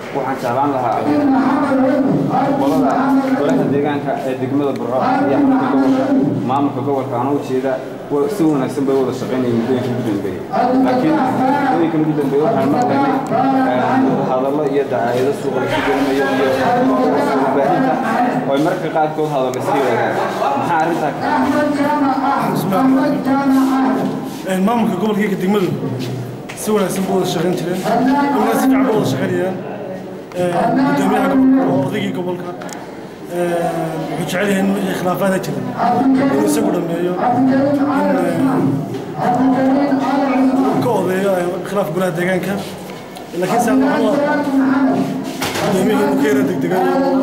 waxaan jeclaan lahaa qolada golaha deegaanka ee degmada burco iyo xarunta gobolka maamulka gobolka aan u jeeda wa- si wanaagsan bay wada shaqaynayeen muddooyinka ugu dambeeyey laakiin muddooyinka ugu dambeeyey waxaan maqlaynay hadallo iyo dacaayado suuqa lasu gelinayo iyo warbaahinta oo ay mararka qaarkood hadallo iska wadaagaan maxaa arrintaa Een, maamulka gobolka iyo degmadu si wanaagsan buu wada shaqayn jireen imana si fiican buu wada shaqaynayaan Een, gudoomiyaha gobolka oo odaygii gobolka een, wuxuu jecel yahay in wixii khilaafaada jira inuu isagu dhameeyo in ka odeeyo ee, khilaaf golaha deegaanka laakiin saa waxaan u arkaa gudoomiyihii inuu ka yara degdegay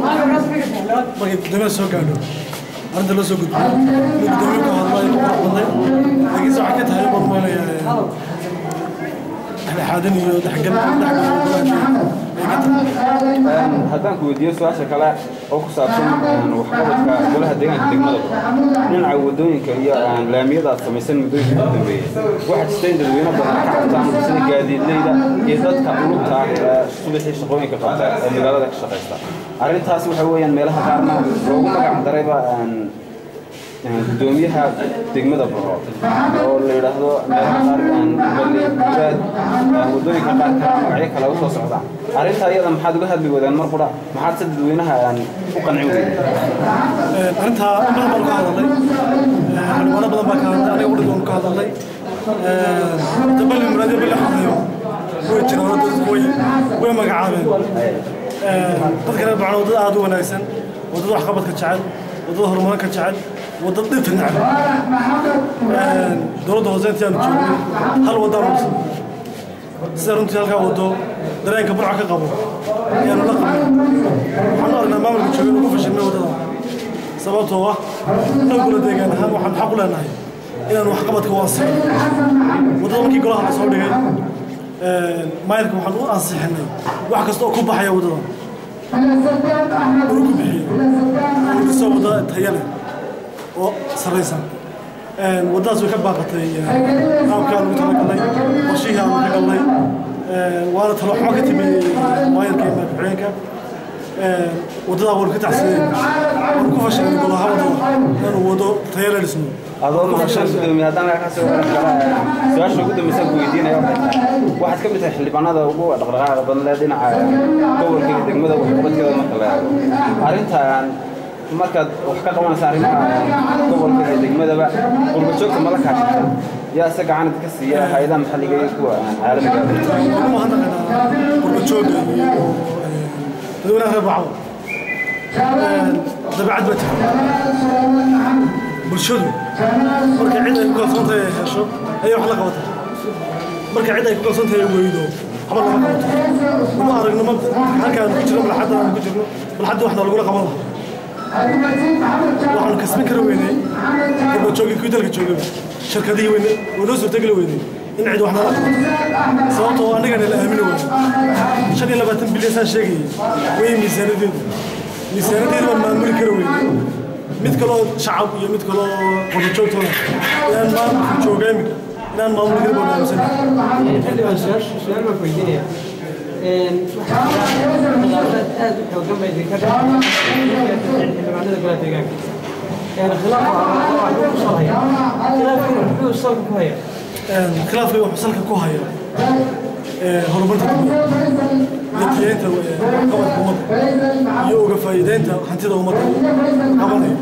markay gudoomiyada soo gaadho arrinta loo soo gudbiyo inuu gudoomiye ku hadlo ay ku qurux badnay laakiinse waxay ka tahay in badan moonayaa dhexdhexaadin iyo dhexgal dhexgal golaha deegaanka ay ka tahay haddaan ku weydiiyo su-aasha kale oo ku saabsan waxqabadka golaha deegaanka degmada dhinaca wadooyinka iyo laamiyada aad samaysan muddooyinka ugu dambeeyey waxaa jirta in dadweyne badan ka cabtaan sida gaadiidleyda iyo dadka ulugta ah ee subaxii shaqooyinka qabta ee magaalada ka shaqaysta arrintaas waxa weeyaan meelaha qaarna loogu magac darayba gudoomiyaha degmada burco oo la yidhaahdo meelaha qaar balli muraad wadooyinka qaar kale magacyo kale usoo socdaan arrintaa iyada maxaad uga hadli wadaan mar qura maxaad se dadweynaha u qancin weyday arrintaa in badan baan ka hadalnay xildhibaano badan baa ka hadlay aniga udhig waan ka hadalnay dabali muraadiyo bali xadayo way jiraan oo dadku way way magacaabeen dadka reer bacna wadada aad u wanaagsan wadada waxqabadka jecel wadada horumarinka jecel wadada dhibta neceb dowladda hoose intii aanu joognay hal wadaan udhisan sida runtii halkaa wado dareenka burca ka qabo ayaanu la qabnay waxaan u aragnaa maamulka jooga inuu ku fashilmay waddada sababtoo ah annaguna deegaan ahaan waxaan xaq u leenahay inaan waxqabadka u ansixin waddada markii golaha la soo dhigay maayarka waxaan u ansixinay wax kasta oo ku baxaya waddada inuu ku bixiyo inuu kasoo wadda tayo leh oo sarraysan waddadaas way ka baaqatay qaabkaa lagu talagalnay qorshihii aanu ka galnay waana talo xumo ka timi maayarka iyo madaxweyeenka waddadaa waanu ka tacsiiyey waanu ku fashilnay golaha waddada inaanu waddo tayo la dhisno adoo mahadsan gudoomiye haddaan ka soo waran kara su-aasha ugu dambeysaan ku weydiinaya waxay tahay waxaad ka mid tahay xildhibaanada ugu dhaqdhaqaaqa badan leh dhinaca gobolka iyo degmada waxqabadkeeda marka la eego arrintan markaad wax ka qabanaysa arrimaha gobolka iyo degmadaba qurba joogta mala kaashata yaa se gacan idinka siiya hay-adaha maxalliga iyo kuwa caalamiga ugu mahadnaqaynaa qurba joogga iyo dadweynaha reer bacdo dabeecad baa jirta bulshadu marka cid ay ku kalsoon tahay ay hesho ayay wax la qabataa marka cid ay ku kalsoon tahay ay weydo waxba lama qabato uma aragno ma halkaan ku jirno balxadda aan ku jirno balxadda waxna lagula qaban lahaa waxaanu kasban kara weynay qurba joogii kuwii dalka joogaba shirkadihii weyne oo noo suurtageli weynay in cid wax nala qabato sababtoo annagana la aamini waayo shan iyo labaatan bilyan saan sheegayay way miisaanadeedu miisaanadeedu baan maamuli kara weynay mid kaloo shacab iyo mid kaloo qurba joogtoona inaan maamulka jooga imika inaan maamuli kara baan aaminsannahay xildhibaan su-aasha su-aal baan ku weydiinaya khilaafad aad u xoogan bay idinka dhexeen xildhibaanada golaha deegaanka khilaaf waa ku soo haya khilaafkuna muxuu salka ku haya khilaafkii wuxuu salka ku haya horumarinta degmada iyo tiyeynta qabadka ummadda iyo uga faa'iideynta hantida ummadda qabanayo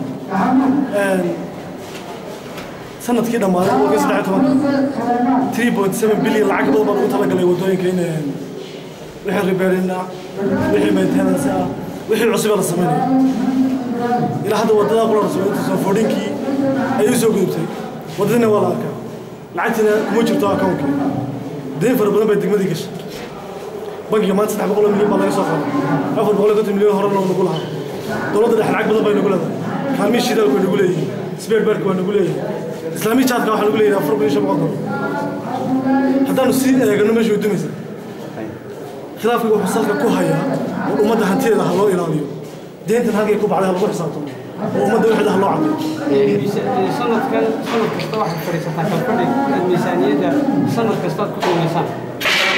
sanadkii dhammaaday boqolkii saddex iyo tobanka three point seven billion lacag badan baan ugu talagalay waddooyinka in wixii ribeerina wixii maintenance ah wixii cusuba la samaynayo ilaa hadda waddadaa qula rasuulinta soo fordhinkii ayay soo gudubtay waddadina waa la arkaa lacagtina kuma jirto akawnkii dayn fara badan bay degmadii gashay bankiga maanta saddex boqol oo milyan baa laga soo qaaday afar boqol iyo konton milyan horena nagu lahaa dowladda dhexe lacag badan bay nagu leedahay kaalmihii shidaalka way nagu leeyihiin sbeer beerka waa nagu leeyihiin islaamii jaadka waxaa nagu leeyahay afar kun iyo shan boqol dolar haddaanu sii eegano meesha way dumaysa khilaafkii wuxuu salka ku hayaa oo ummadda hantideeda ha loo ilaaliyo deyntan halkay ku baxday ha lagu xisaabtamo oo ummadda wixda ha loo caddeeyo sanadkan sanad kasta waxaad fadhiisataa kalfadhi aad miisaaniyadda sanad kasta aad ku qiimaysaan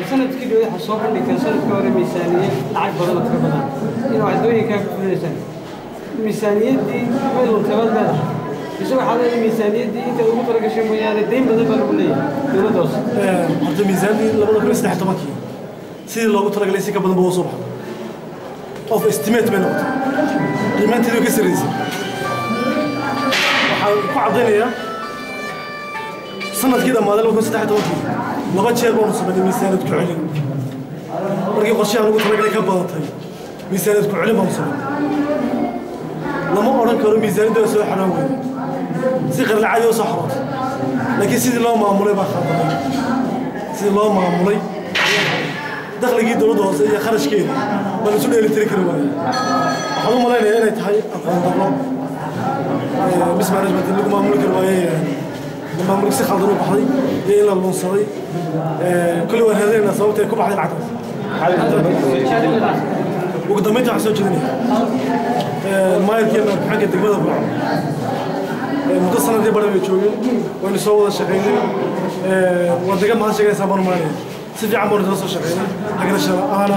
sanadkii dhow waxaa soo bandhigteen sanadkii hore miisaaniye lacag badan oo tiro badan in waddooyinkaa ku fulineysaan miisaaniyaddii way luntay waad leedahay isagoo waxaa leedahay miisaaniyaddii inta ugu talagashay mooyaane dayn badan baa lagu leeyahay dowladda hoose horta miisaanii labada kun iyo saddex tobankii sidii loogu talagalay si ka badan ba u soo baxday of estimate bay noqotay qiimaanteedu ka sarreysay waxaan ku caddaynayaa sanadkii dhammaaday laba kun saddex tobankii laba jeer baanu samaynay miisaaniyad ku celin markii qorshahan ugu talagalay ka badatay miisaaniyad ku celin baanu samaynay lama odhan karo miisaaniyadda soo xaraan weyne si qarlacadi oo soo xarootay laakiin sidii loo maamulay baa khaldamay sidii loo maamulay dakhligii dowladda hoose iyo kharashkeeda baan isu dheelitiri kari waayey waxaan u malaynayaa inay tahay aqoon darro mismanagement in lagu maamuli kari waayey maamulka si khaldan u baxday iyo in la lunsaday kulli waan raadinaynaa sababta ay ku baxday lacagtaas ugu dambeynta waxaan soo jeedinaya maayarkii maxaanka degmada burco muddo sanadii badan bay joogeen waynu soo wada shaqaynay waa degan mahad sheeganaysaa baan umaanaya si fiican baanu isla soo shaqaynay hagarasha aana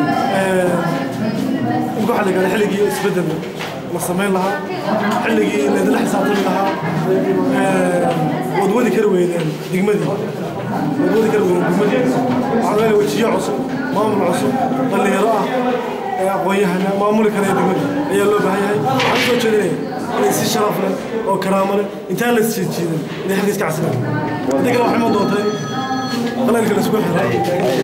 imka waxaa la yidhahdaa xilligii isbeddel la samayn lahaa xilligii laydinla xisaabtami lahaa waad wadi kari weydeen degmadii waad wadi kari weydeen degmadii waxaa leeyahay wejiyo cusub maamul cusub dhallinyaro ah aqoon-yahana maamuli karaya degmada ayaa loo baahan yahay waxaan soo jeedinaya inay si sharaf leh oo karaamo leh intaan la isjiijiidan inay xilka iska casiraan haddii kale waxay iman doontaa in qalaylka la isku xiro